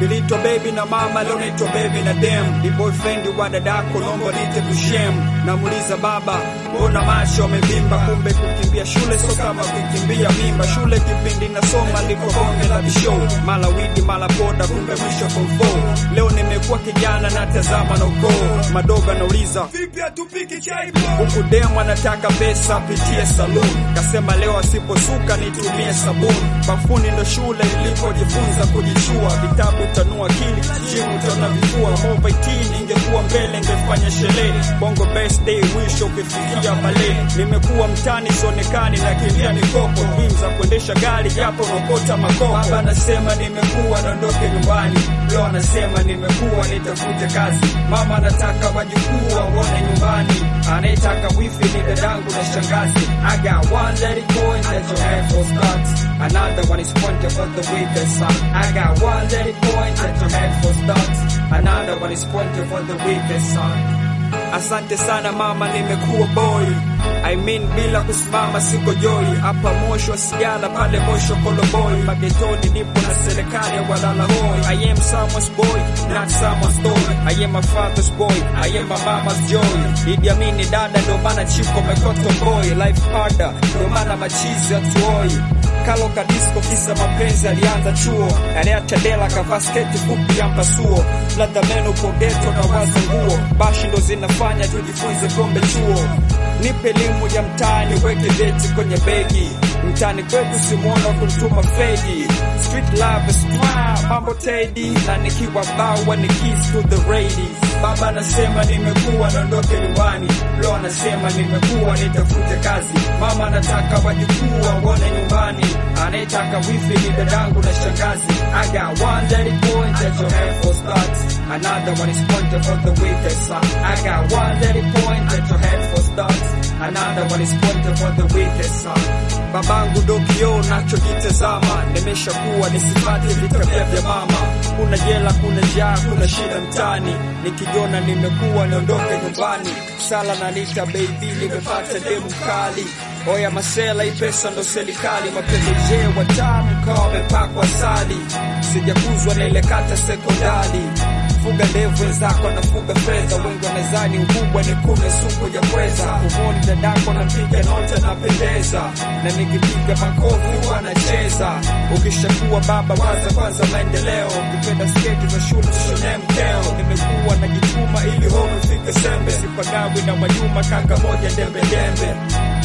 Niliitwa baby na mama, leo naitwa baby na dem. Ni boyfriend wa dadako, naomba niite kushem. Namuuliza baba, mbona macho amevimba? Kumbe kukimbia shule so kama kukimbia mimba. Shule kipindi nasoma liko bonge la bishow, mala widi mala poda, kumbe mwisho form four. Leo nimekuwa kijana natazama na ukoo, madogo anauliza Vipi hatupiki chai bro? huku demu anataka pesa apitie saloon, kasema leo asiposuka nitumie sabuni. Bafuni ndo shule ilipojifunza kujichua, vitabu tanua akili, jimu tana vifua. Mova itini ingekuwa mbele ingefanya sherehe, bongo birthday mwisho ukifikia bale. Nimekuwa mtani sionekani na kimbia mikopo, dream za kuendesha gari japo naokota makopo. Baba anasema nimekuwa naondoke nyumbani, leo anasema nimekuwa nitafute kazi. Mama anataka wajukuu waone nyumbani, anayetaka wifi ni dadangu na shangazi. I got one let it go and let your head for start. Another one is pointed for the weakest son. I got one let it go and let your head for start. Another one is pointed for the weakest son. Asante sana mama, nimekuwa boy. I mean bila kusimama siko joy. Hapa Moshi sigara pale Moshi Koloboi. Magetoni nipo na serikali ya walala hoi. I am someone's boy, not someone's toy. I am my father's boy, I am my mama's joy. Idi Amini dada ndo maana chiko mekoto boy. Life harder, ndo maana machizi hatuoi. Kalo kadisko kisa mapenzi alianza chuo, anayeacha dela kavaa sketi fupi ya mpasuo, ladha meno pogeto na waza nguo, bashi ndo zinafanya tujifunze kombe chuo. Nipe elimu ya mtaani, weke vyeti kwenye begi, mtaani kwetu simwona kunituma fegi. Street love is mwa, mambo tedi, na nikiwa bawa ni kiss to the ladies. Baba anasema nimekuwa naondoke nyumbani, lo anasema nimekuwa nitafute kazi. Mama anataka wajukuu waone nyumbani, anayetaka wifi ni dadangu na shangazi. I got one let it go and let your head for start. Another one is pointed for the weakest son. I got one let it go and let your head for start. Another one is pointed for the weakest son. Babangu ndo kioo nachokitazama, nimeshakuwa nisipate vitabia vya mama. Kuna jela, kuna njaa, kuna shida mtani, nikijiona nimekuwa niondoke nyumbani. Sala na nita baby, nimepata demu kali. Oya masela, hii pesa ndo serikali, mapendeje watamu kawa wamepakwa sali. Sijakuzwa na ile kata sekondari fuga ndevu wenzako nafuga fedha, wengi wanazani ukubwa ni kume suku ya pweza. Kumoni dadako napiga nota napendeza, na nikipiga makofi wanacheza. Ukishakuwa baba waza kwanza maendeleo, ukipenda sketi za shule tushone mkeo. Nimekuwa najituma ili home fike sembe, sipagawi na Mwajuma kaka moja dembe dembe.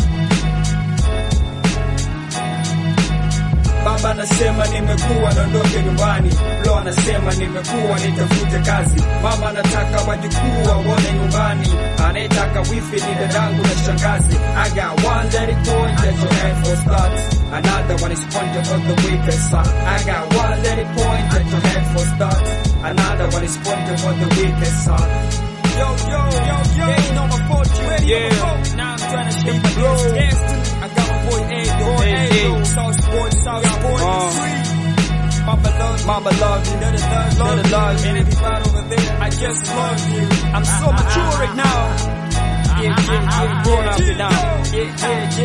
Baba anasema nimekuwa naondoke nyumbani, lo anasema nimekuwa nitafute kazi. Mama anataka wajukuu waone nyumbani, anayetaka wifi ni dadangu na shangazi. I got one let it go and let your head for start. Another one is pointed for the weakest son. I got one let it go and let your head for start. Another one is pointed for the weakest son. Yo, yo, yo, yo. Yeah, you know my fault, you ready? Yeah. Now I'm trying to shake my gas, gas too. I got my boy Ado, Hey, Ado. hey. Sauce boy, sauce boy, Uh. uh. free. Mama love you. Mama love you, Daddy love, love, Daddy love you. And everybody over there, I just love you. I'm so mature right now. Yeah, yeah, yeah, Grown up yeah, now. yeah, yeah,